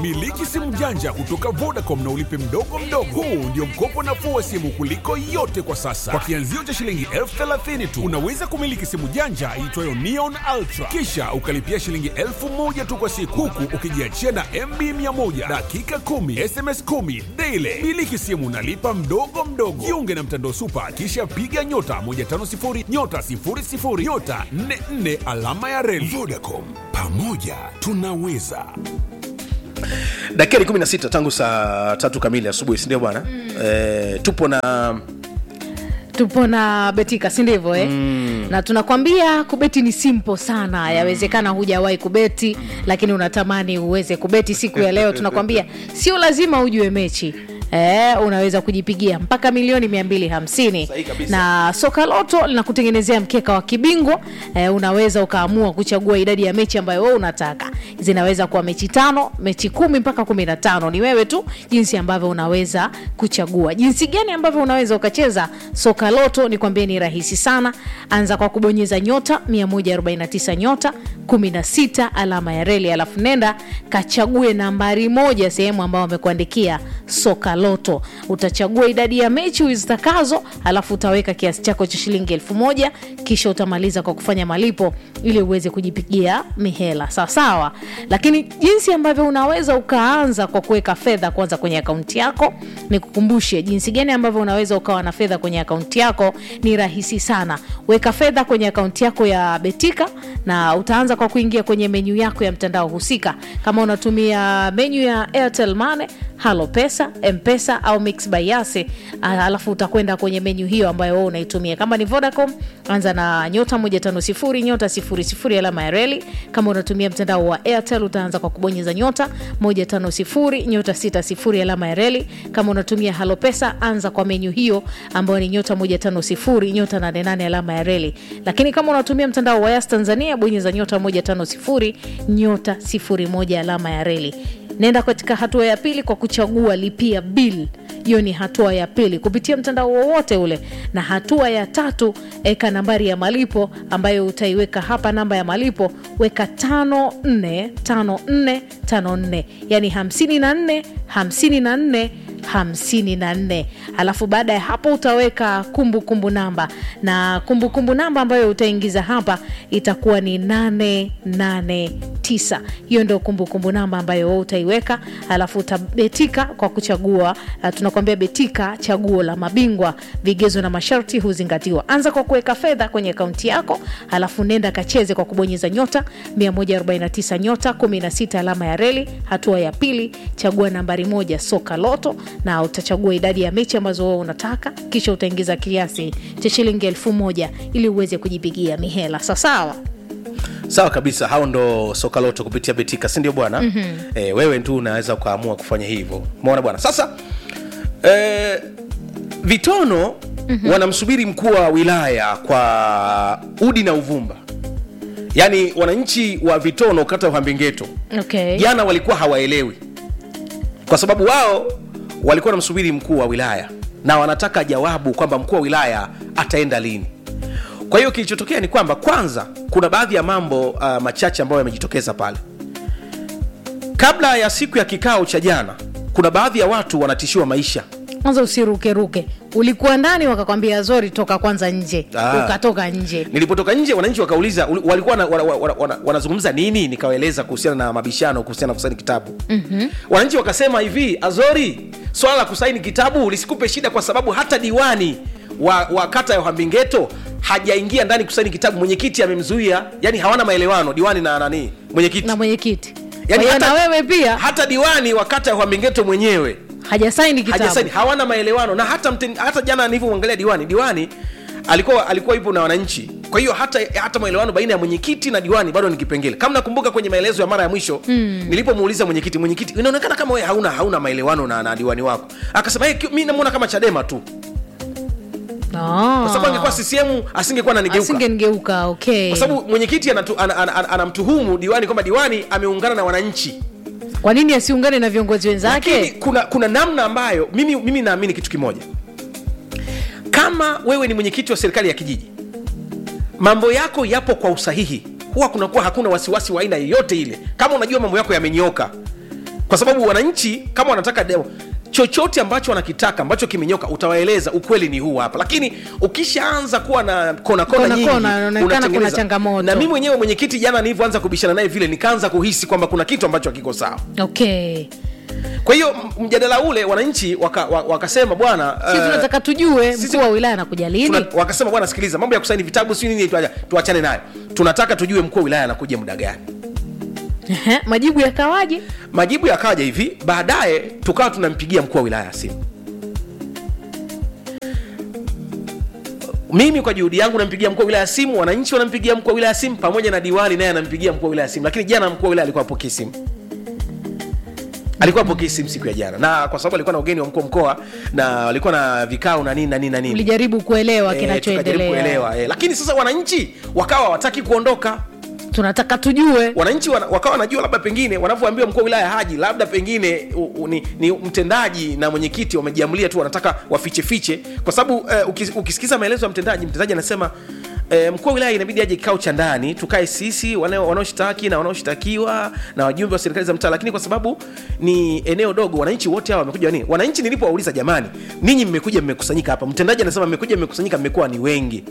Miliki simu janja kutoka Vodacom na ulipe mdogo mdogo. Huu ndio mkopo nafuu wa simu kuliko yote kwa sasa. Kwa kianzio cha shilingi elfu thelathini tu unaweza kumiliki simu janja iitwayo Neon Ultra, kisha ukalipia shilingi elfu moja tu kwa siku, huku ukijiachia na MB 100 dakika 10 SMS 10 daily. Miliki simu nalipa mdogo mdogo. Jiunge na mtandao Super, kisha piga nyota 150 nyota 00 nyota 44 alama ya reli. Vodacom, pamoja tunaweza. dakika ni 16 tangu saa tatu kamili asubuhi sindio bwana mm. e, tupo na tupo na betika si ndivyo eh? mm. na tunakwambia kubeti ni simple sana yawezekana hujawahi kubeti lakini unatamani uweze kubeti siku ya leo tunakwambia sio lazima ujue mechi Eh, unaweza kujipigia mpaka milioni 250 Sahihi kabisa. na soka loto linakutengenezea mkeka wa kibingwa eh, unaweza ukaamua kuchagua idadi ya mechi ambayo wewe unataka zinaweza kuwa mechi tano mechi kumi mpaka kumi na tano ni wewe tu jinsi ambavyo unaweza kuchagua jinsi gani ambavyo unaweza ukacheza soka loto ni kwambie ni rahisi sana anza kwa kubonyeza nyota 149 nyota 16 alama ya reli alafu nenda kachague nambari moja sehemu ambayo wamekuandikia soka loto utachagua idadi ya mechi uzitakazo alafu utaweka kiasi chako cha shilingi elfu moja kisha utamaliza kwa kufanya malipo ili uweze kujipigia mihela sawasawa lakini jinsi ambavyo unaweza ukaanza kwa kuweka fedha kwanza kwenye akaunti yako ni kukumbushe jinsi gani ambavyo unaweza ukawa na fedha kwenye akaunti yako ni rahisi sana weka fedha kwenye akaunti yako ya betika na utaanza kwa kuingia kwenye menyu yako ya mtandao husika kama unatumia menyu ya airtel mane halo pesa mpesa au mix by yase alafu utakwenda kwenye menyu hiyo ambayo wewe unaitumia kama ni vodacom anza na nyota 150 nyota 00 alama ya reli kama unatumia mtandao wa airtel utaanza kwa kubonyeza nyota 150 nyota 60 alama ya reli kama unatumia halo pesa anza kwa menyu hiyo ambayo ni nyota 150 nyota 88 alama ya reli lakini kama unatumia mtandao wa yas tanzania bonyeza nyota 150 nyota 01 alama ya reli nenda katika hatua ya pili kwa kuchagua lipia bill hiyo ni hatua ya pili kupitia mtandao wowote ule na hatua ya tatu eka nambari ya malipo ambayo utaiweka hapa namba ya malipo weka 545454 yani 54 54 54 alafu baada ya hapo utaweka kumbukumbu kumbu namba na kumbukumbu kumbu namba ambayo utaingiza hapa itakuwa ni 889 hiyo ndio kumbukumbu namba ambayo wewe utaiweka alafu utabetika kwa kuchagua uh, tunakwambia betika chaguo la mabingwa vigezo na masharti huzingatiwa anza kwa kuweka fedha kwenye akaunti yako alafu nenda kacheze kwa kubonyeza nyota 149 nyota 16 alama ya reli hatua ya pili chagua nambari moja soka loto na utachagua idadi ya mechi ambazo wewe unataka kisha utaingiza kiasi cha shilingi elfu moja ili uweze kujipigia mihela sawasawa sawa kabisa hao ndo sokaloto kupitia betika sindio bwana mm-hmm. e, wewe tu unaweza ukaamua kufanya hivyo umeona bwana sasa e, vitono mm-hmm. wanamsubiri mkuu wa wilaya kwa udi na uvumba yaani wananchi wa vitono kata ya uhambingeto okay. jana walikuwa hawaelewi kwa sababu wao walikuwa wanamsubiri mkuu wa wilaya na wanataka jawabu kwamba mkuu wa wilaya ataenda lini kwa hiyo kilichotokea ni kwamba kwanza kuna baadhi ya mambo uh, machache ambayo yamejitokeza pale kabla ya siku ya kikao cha jana kuna baadhi ya watu wanatishiwa maisha kwanza usirukeruke ulikuwa ndani wakakwambia zori toka kwanza nje Ah. ukatoka nje nilipotoka nje wananchi wakauliza uli- walikuwa wana, wana, wana, wana, wanazungumza nini nikawaeleza kuhusiana na mabishano kuhusiana na kusaini kitabu mm-hmm. wananchi wakasema hivi azori swala la kusaini kitabu lisikupe shida kwa sababu hata diwani wa, wa kata ya uhambingeto hajaingia ndani kusaini kitabu mwenyekiti amemzuia yani hawana maelewano diwani na nani mwenyekiti na mwenyekiti yani Kwa hiyo na wewe pia hata diwani wa kata ya uhambingeto mwenyewe hajasaini kitabu hajasaini hawana maelewano na hata, mten, hata jana nilivyomwangalia diwani diwani alikuwa alikuwa yupo na wananchi kwa hiyo hata hata maelewano baina ya mwenyekiti na diwani bado ni kipengele kama nakumbuka kwenye maelezo ya mara ya mwisho mm. nilipomuuliza mwenyekiti mwenyekiti inaonekana kama wewe hauna hauna maelewano na, na diwani wako akasema hey, mi namuona kama chadema tu kwa sababu angekuwa ccm asingekuwa nanigeuka asingenigeuka okay kwa sababu mwenyekiti anatu- ana- ana- ana- anamtuhumu diwani kwamba diwani ameungana na wananchi kwa nini asiungane na viongozi lakini wenzake kuna kuna namna ambayo mimi, mimi naamini kitu kimoja kama wewe ni mwenyekiti wa serikali ya kijiji mambo yako yapo kwa usahihi huwa kunakuwa hakuna wasiwasi wa aina yoyote ile kama unajua mambo yako yamenyoka kwa sababu wananchi kama wanataka demo chochote ambacho wanakitaka ambacho kimenyoka utawaeleza ukweli ni huu hapa lakini ukishaanza kuwa na kona kona Kona nyingi kona, inaonekana unatengeneza- kuna changamoto. na mimi mwenyewe mwenyekiti jana nilivyoanza kubishana naye vile nikaanza kuhisi kwamba kuna kitu ambacho hakiko sawa okay kwa hiyo m- mjadala ule wananchi waka, wa- wakasema bwana sisi eh, tunataka tujue sisi- mkuu wa wilaya anakuja lini tuna, wakasema bwana sikiliza mambo ya kusaini vitabu si nini tuacha- tuachane nayo tunataka tujue mkuu wa wilaya anakuja muda gani Ehe, majibu yakawaje majibu yakaja hivi baadaye tukawa tunampigia mkuu wa wilaya simu mimi kwa juhudi yangu nampigia mkuu wa wilaya simu wananchi wanampigia mkuu wa wilaya simu pamoja na diwani naye anampigia mkuu wa wilaya simu lakini jana mkuu wa wilaya alikuwa apokee simu alikuwa apokee simu siku ya jana na kwa sababu alikuwa na ugeni wa mkuu wa mkoa na walikuwa na vikao na nini na nini na nini ulijaribu kuelewa Eh, tukajaribu kinachoendelea kuelewa eh. lakini sasa wananchi wakawa hawataki kuondoka tunataka tujue wananchi wana, wakawa wanajua labda pengine wanavyoambiwa mkuu wa wilaya haji labda pengine u, u, ni, ni mtendaji na mwenyekiti wamejiamulia tu wanataka wafiche fiche kwa sababu uh, ukis, ukisikiza maelezo ya mtendaji mtendaji anasema E, mkuu wa wilaya inabidi aje kikao cha ndani tukae sisi wanao- wanaoshtaki na wanaoshtakiwa na wajumbe wa serikali za mtaa lakini kwa sababu ni eneo dogo wananchi wote hawa wamekuja nini wananchi nilipowauliza jamani ninyi mmekuja mmekusanyika hapa mtendaji anasema mmekuja mmekusanyika mmekuwa ni wengi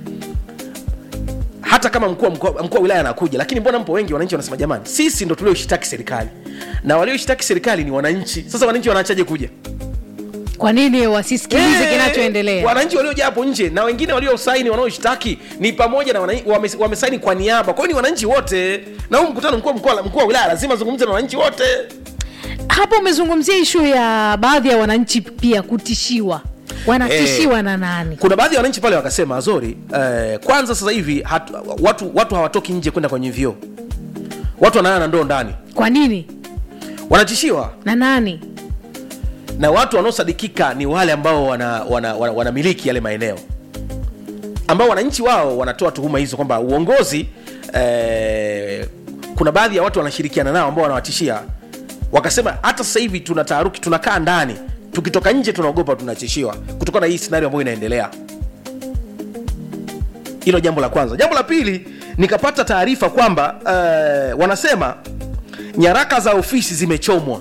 hata kama mkuu wa mkoa- mkuu wa wilaya anakuja lakini mbona mpo wengi wananchi wanasema jamani sisi ndo tulioshitaki serikali na walioshitaki serikali ni wananchi sasa wananchi wanaachaje kuja kwa nini wasisikilize Eh, kinachoendelea wananchi waliojaa hapo nje na wengine waliosaini wanaoshtaki ni pamoja na wananchi- wame- wamesaini kwa niaba kwa hiyo ni wananchi wote na huu mkutano mkuu wa mkoa- mkuu wa wilaya lazima azungumze na wananchi wote hapo umezungumzia ishu ya baadhi ya wananchi pia kutishiwa wanatishiwa na nani kuna baadhi ya wananchi pale wakasema azori eh, kwanza sasa hivi hatu, watu, watu hawatoki nje kwenda kwenye vyoo watu wanalala na ndoo ndani kwa nini wanatishiwa na nani na watu wanaosadikika ni wale ambao wanamiliki wana, wana, wanamiliki yale maeneo ambao wananchi wao wanatoa tuhuma hizo kwamba uongozi eh, kuna baadhi ya watu wanashirikiana nao ambao wanawatishia wakasema hata sasa hivi tuna taharuki tunakaa ndani tukitoka nje tunaogopa tunatishiwa kutokana na hii scenario ambayo inaendelea hilo jambo la kwanza jambo la pili nikapata taarifa kwamba eh, wanasema nyaraka za ofisi zimechomwa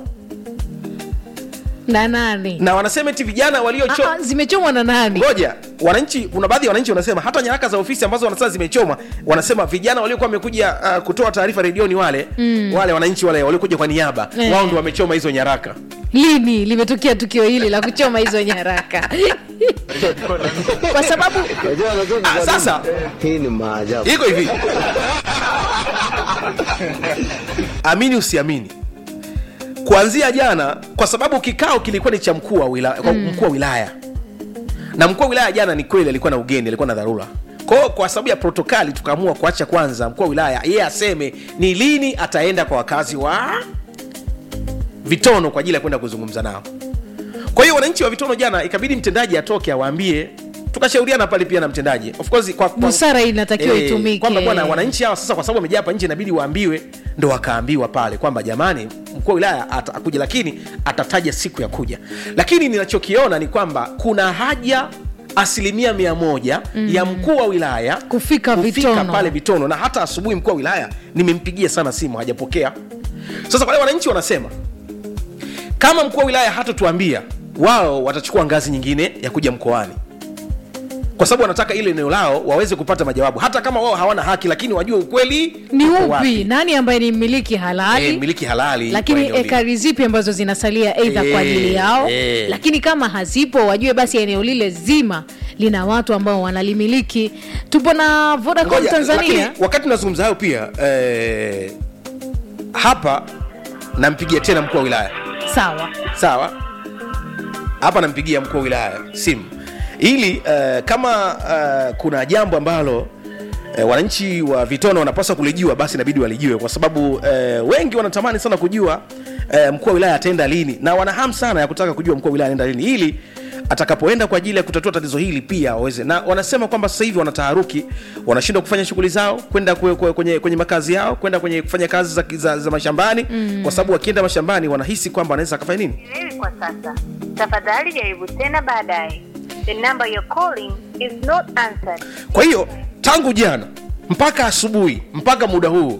na nani na wanasema eti vijana waliocho Ah, ah, zimechomwa na nani ngoja wananchi kuna baadhi ya wananchi wanasema hata nyaraka za ofisi ambazo wanasema zimechomwa wanasema vijana waliokuwa wamekuja uh, kutoa taarifa redioni wale mm. wale wananchi wale waliokuja kwa niaba Eh. wao ndo wamechoma hizo nyaraka lini limetokea tukio hili la kuchoma hizo nyaraka kwa sababu Unajua unajua Ah, kwa nini? sasa. hii ni maajabu. iko hivi amini usiamini kuanzia jana kwa sababu kikao kilikuwa ni cha mkuu wa wilaya, mm. mkuu wa wilaya na mkuu wa wilaya jana ni kweli alikuwa na ugeni alikuwa na dharura kwao kwa sababu ya protokali tukaamua kuacha kwanza mkuu wa wilaya yeye aseme ni lini ataenda kwa wakazi wa vitono kwa ajili ya kwenda kuzungumza nao kwa hiyo wananchi wa vitono jana ikabidi mtendaji atoke awaambie tukashauriana pale pia na mtendaji of course kwa, kwa, Busara inatakiwa itumike. kwamba bwana wananchi hawa sasa kwa sababu wamejaa hapa nje inabidi waambiwe ndo wakaambiwa pale kwamba jamani mkuu wa wilaya atakuja lakini atataja siku ya kuja lakini ninachokiona ni kwamba kuna haja asilimia mia moja mm. ya mkuu wa wilaya Kufika Vitono. pale vitono na hata asubuhi mkuu wa wilaya nimempigia sana simu hajapokea sasa wale wananchi wanasema kama mkuu wa wilaya hatatuambia wao watachukua ngazi nyingine ya kuja mkoani kwa sababu wanataka ile eneo lao waweze kupata majawabu hata kama wao hawana haki lakini wajue ukweli ni uko upi wapi. nani ambaye ni mmiliki halali Eh, miliki halali kwa lakini eneo lile. ekari zipi ambazo zinasalia eidha kwa ajili Eh, yao eh. lakini kama hazipo wajue basi eneo lile zima lina watu ambao wanalimiliki tupo na vodacom Ngoja, tanzania lakini wakati tunazungumza hayo pia eh, hapa nampigia tena mkuu wa wilaya sawa sawa hapa nampigia mkuu wa wilaya simu ili uh, kama uh, kuna jambo ambalo uh, wananchi wa vitono wanapaswa kulijua basi inabidi walijue kwa sababu uh, wengi wanatamani sana kujua uh, mkuu wa wilaya ataenda lini na wana hamu sana ya kutaka kujua mkuu wa wilaya anaenda lini ili atakapoenda kwa ajili ya kutatua tatizo hili pia waweze na wanasema kwamba sasa hivi wanataharuki wanashindwa kufanya shughuli zao kwenda kwe, kwe, kwenye, kwenye makazi yao kwenda kwenye kufanya kazi za, za, za mashambani mm. kwa sababu wakienda mashambani wanahisi kwamba wanaweza akafanya nini Sielewi kwa sasa. Tafadhali jaribu tena baadaye. The number you're calling is not answered. kwa hiyo tangu jana mpaka asubuhi mpaka muda huu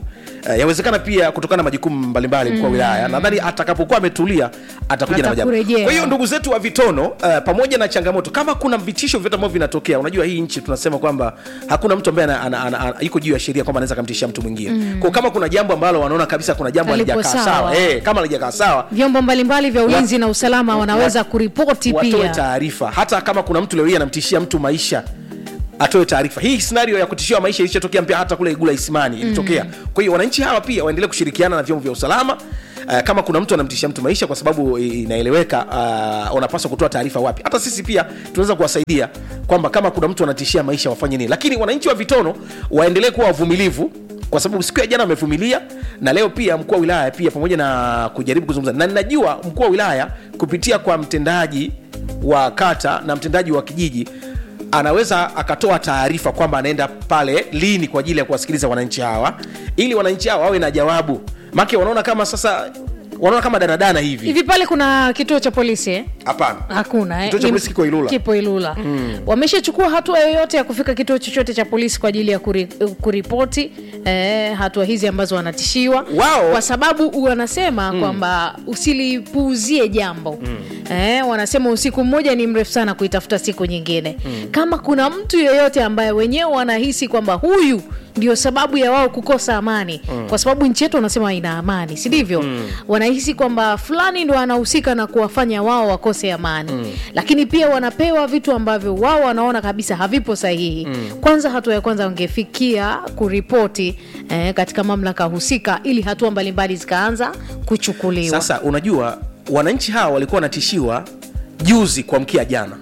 uh, yawezekana pia kutokana na majukumu mbalimbali mkuu wa wilaya nadhani atakapokuwa ametulia atakuja na majabu Atakurejea. kwa hiyo ndugu zetu wa vitono uh, pamoja na changamoto kama kuna vitisho vyote ambavyo vinatokea unajua hii nchi tunasema kwamba hakuna mtu ambaye ana- ana- ana- ana- yuko juu ya sheria kwamba anaweza kamtishia mtu mwingine mm. kwa kama kuna jambo ambalo wanaona kabisa kuna jambo Halipo halijakaa sawa. sawa eh, kama halijakaa sawa vyombo mbalimbali vya ulinzi Wa- na usalama wanaweza wa- kuripoti watoe pia taarifa hata kama kuna mtu leo hii anamtishia mtu maisha atoe taarifa hii scenario ya kutishiwa maisha ilishatokea pia hata kule igula isimani ilitokea kwa hiyo wananchi hawa pia waendelee kushirikiana na vyombo vya usalama Uh, kama kuna mtu anamtishia mtu maisha kwa sababu i- inaeleweka uh, wanapaswa kutoa taarifa wapi hata sisi pia tunaweza kuwasaidia kwamba kama kuna mtu anatishia maisha wafanye nini lakini wananchi wa vitono waendelee kuwa wavumilivu kwa sababu siku ya jana wamevumilia na leo pia mkuu wa wilaya pia pamoja na kujaribu kuzungumza na ninajua mkuu wa wilaya kupitia kwa mtendaji wa kata na mtendaji wa kijiji anaweza akatoa taarifa kwamba anaenda pale lini kwa ajili ya kuwasikiliza wananchi hawa ili wananchi hawa wawe na jawabu make wanaona kama sasa wanaona kama danadana hivi hivi pale kuna kituo cha polisi eh? hapana hakuna eh? Kituo cha Ni- polisi kiko Ilula. kipo ilula mm. wameshachukua hatua yoyote ya kufika kituo chochote cha polisi kwa ajili ya kuri, kuripoti eh, hatua hizi ambazo wanatishiwa Wao- kwa sababu wanasema mm. kwamba usilipuuzie jambo mm. eh, wanasema usiku mmoja ni mrefu sana kuitafuta siku nyingine mm. kama kuna mtu yeyote ambaye wenyewe wanahisi kwamba huyu ndio sababu ya wao kukosa amani mm. kwa sababu nchi yetu wanasema ina amani si ndivyo mm. wanahisi kwamba fulani ndo anahusika na kuwafanya wao wakose amani mm. lakini pia wanapewa vitu ambavyo wao wanaona kabisa havipo sahihi mm. kwanza hatua ya kwanza wangefikia kuripoti eh, katika mamlaka husika ili hatua mbalimbali zikaanza kuchukuliwa sasa unajua wananchi hawa walikuwa wanatishiwa juzi kuamkia jana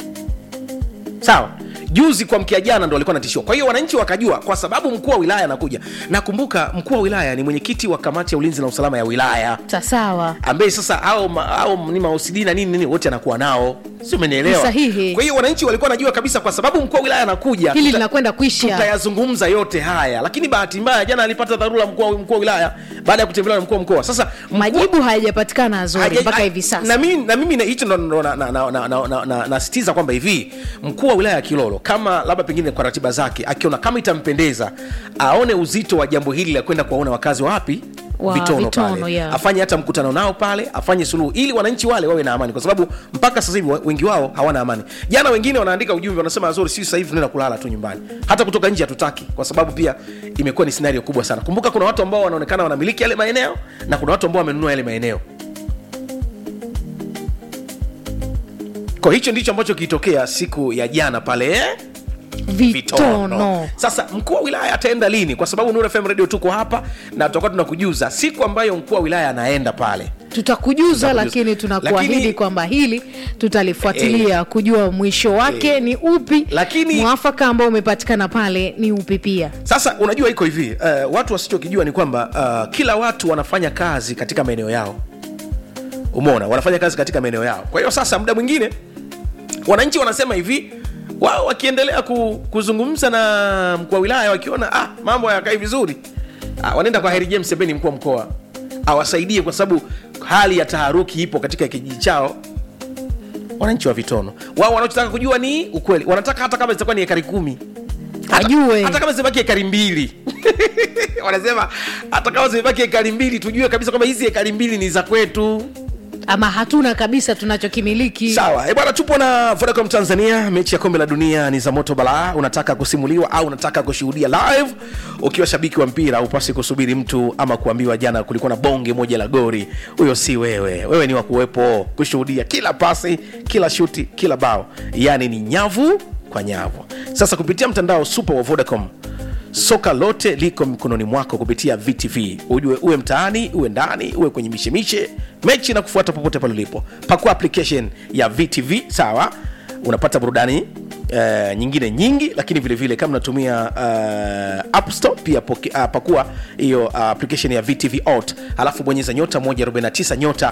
sawa juzi kuamkia jana ndo walikuwa natishiwa kwa hiyo wananchi wakajua kwa sababu mkuu wa wilaya anakuja nakumbuka mkuu wa wilaya ni mwenyekiti wa kamati ya ulinzi na usalama ya wilaya sasawa ambaye sasa au, ma- au ni maosidi na nini nini wote anakuwa nao si umenielewa Ni sahihi. kwa hiyo wananchi walikuwa wanajua kabisa kwa sababu mkuu wa wilaya anakuja hili tuta- linakwenda kuisha tutayazungumza yote haya lakini bahati mbaya jana alipata dharura mkuu wa- mkuu wa wilaya baada ya kutembelewa na mkuu wa mkoa sasa mkuu wa- majibu hayajapatikana azuri Haja- mpaka ha- hivi sasa na mimi na mimi na- hicho ndo- ndo na- na- na- na- na- na- na- nasitiza kwamba hivi mkuu wa wilaya ya kilolo kama labda pengine kwa ratiba zake akiona kama itampendeza aone uzito wa jambo hili la kwenda kuwaona wakazi wa wapi Wa vitono, Vitono, pale yeah. afanye hata mkutano nao pale afanye suluhu ili wananchi wale wawe na amani kwa sababu mpaka sasa hivi wa- wengi wao hawana amani jana wengine wanaandika ujumbe wanasema azuri sisi sasa hivi tunaenda kulala tu nyumbani hata kutoka nje hatutaki kwa sababu pia imekuwa ni scenario kubwa sana kumbuka kuna watu ambao wanaonekana wanamiliki yale maeneo na kuna watu ambao wamenunua yale maeneo kwa hicho ndicho ambacho kilitokea siku ya jana pale eh? vitono Sasa mkuu wa wilaya ataenda lini? Kwa sababu Nuru FM Radio tuko hapa na tutakuwa tunakujuza siku ambayo mkuu wa wilaya anaenda pale. tutakujuza lakini tunakuahidi Lakini- kwamba hili tutalifuatilia kujua mwisho wake Eh. ni upi Lakini- mwafaka ambao umepatikana pale ni upi pia Sasa unajua iko hivi uh, watu wasichokijua ni kwamba uh, kila watu wanafanya kazi katika maeneo yao. Umeona, wanafanya kazi katika maeneo yao. Kwa hiyo sasa, muda mwingine wananchi wanasema hivi wao wakiendelea ku, kuzungumza na mkuu wa wilaya wakiona ah, mambo hayakai vizuri ah, wanaenda kwa Heri James Sebeni, mkuu wa mkoa awasaidie, kwa sababu hali ya taharuki ipo katika kijiji chao. Wananchi wa Vitono wao wanachotaka kujua ni ukweli, wanataka hata kama zitakuwa ni ekari kumi hata, Ajue. hata kama zimebaki ekari mbili wanasema hata kama zimebaki ekari mbili tujue kabisa kwamba hizi ekari mbili ni za kwetu. ama hatuna kabisa tunachokimiliki Sawa, e bwana, tupo na Vodacom Tanzania. Mechi ya kombe la dunia ni za moto balaa. Unataka kusimuliwa au unataka kushuhudia live? Ukiwa shabiki wa mpira, upasi kusubiri mtu ama kuambiwa jana kulikuwa na bonge moja la gori. Huyo si wewe, wewe ni wa kuwepo kushuhudia kila pasi, kila shuti, kila bao, yaani ni nyavu kwa nyavu. Sasa kupitia mtandao super wa Vodacom soka lote liko mikononi mwako kupitia VTV. Ujue uwe mtaani, uwe ndani, uwe kwenye mishemishe, mechi na kufuata popote pale ulipo. Pakua application ya VTV, sawa, unapata burudani Uh, nyingine nyingi lakini vile vile kama unatumia uh, App Store pia poke, uh, pakua hiyo uh, application ya VTV Ot alafu bonyeza nyota 149 nyota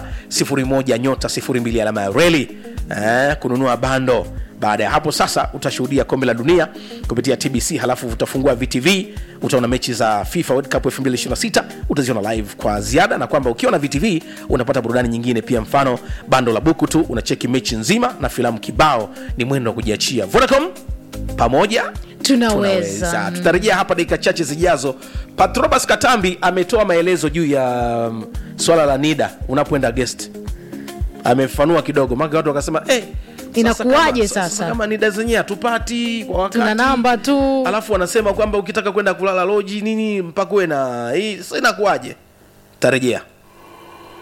01 nyota 02 alama ya reli uh, kununua bando baada ya hapo sasa utashuhudia kombe la dunia kupitia tbc halafu utafungua vtv utaona mechi za fifa world cup 2026 utaziona live kwa ziada na kwamba ukiwa na vtv unapata burudani nyingine pia mfano bando la buku tu unacheki mechi nzima na filamu kibao ni mwendo wa kujiachia vodacom pamoja Tunaweza. tutarejea hapa dakika chache zijazo patrobas katambi ametoa maelezo juu ya um, swala la nida unapoenda guest amefanua kidogo maka watu wakasema eh, sasa Inakuwaje kama- sasa? kama nida zenyewe hatupati kwa wakati tuna namba tu alafu wanasema kwamba ukitaka kwenda kulala loji nini mpaka uwe na hii sasa inakuwaje tarejea